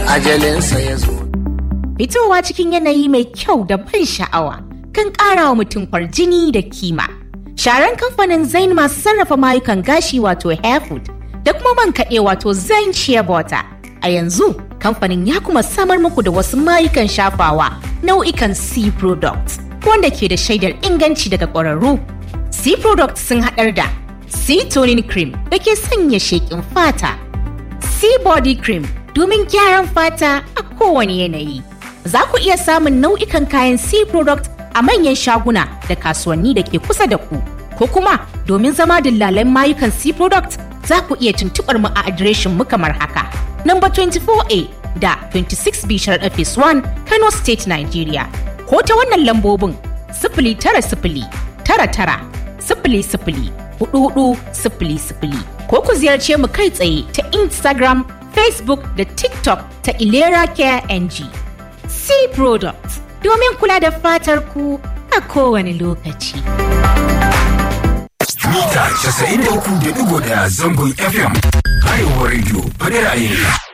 ajalinsa ya zo. Fitowa cikin yanayi mai kyau da ban sha'awa kan ƙara wa mutum kwarjini da kima. Sharan kamfanin Zain masu sarrafa mayukan gashi wato Hairfood da kuma man kaɗe wato Zain Shea Butter. A yanzu kamfanin ya kuma samar muku da wasu mayukan shafawa nau'ikan C products wanda ke da shaidar inganci daga ƙwararru. C products sun haɗar da C toning cream da ke sanya sheƙin fata. C body cream domin gyaran fata a kowane yanayi. Za ku iya samun nau'ikan kayan C product a manyan shaguna da kasuwanni da ke kusa da ku. Ko kuma domin zama dillalan mayukan C product za ku iya tuntuɓar mu a adireshin mu kamar haka. Number 24A da 26B Sharaɗa Phase 1 Kano State Nigeria. Ko ta wannan lambobin sifili tara sifili tara tara sifili sifili hudu hudu sifili sifili ko ku ziyarce mu kai tsaye ta Instagram, Facebook da TikTok ta Ilera Care NG. C Products domin kula da fatar ku a kowane lokaci. Mita 93.1 zangon FM. Arewa Radio, faɗi ra'ayinka.